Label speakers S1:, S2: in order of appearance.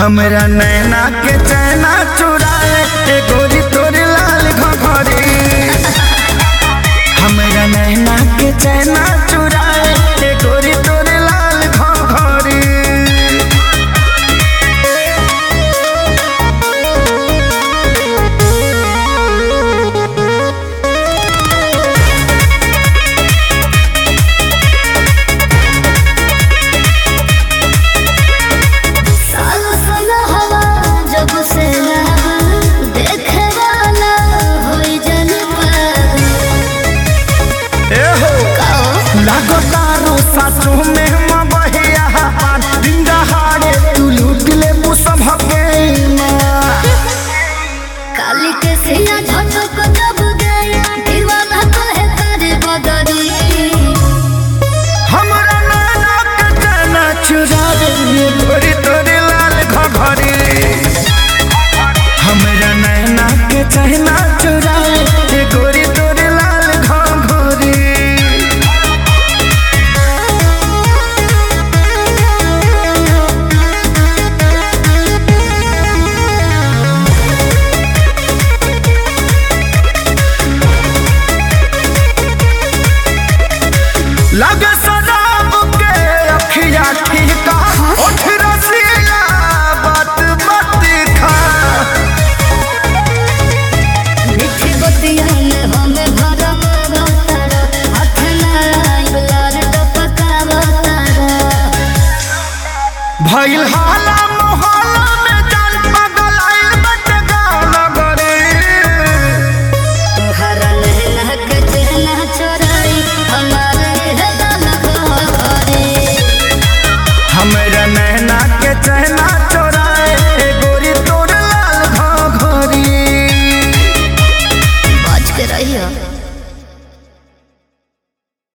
S1: हमरा नैना के चैना चुराए ए गोरी तोरे लाल घघरी हमरा नैना के चैना चुराए ए गोरी तोरे लाल घघरी
S2: सालो सालो हवा जब से लहर देखे वाला होई जन पर
S1: ए हो
S2: कहो
S1: लागो तारो सासु में मबहिया पान डिंगा हारे तू लूट ले मुसभ के
S2: काली के सिया झटक जब गया दीवाना कहे करे बदरी
S1: हमरा नैना के चैना चुराए ए गोरी तोरे लाल घघरी हमरा नैना के चैना चुराए ए गोरी तोरे लाल घघरी लगे शराब के अखिया ठीका उठ रसिया बात मत खा
S2: मिठी बतिया में हमें भरम बतारा हाथ ना लार टपका बतारा
S1: भइल हाल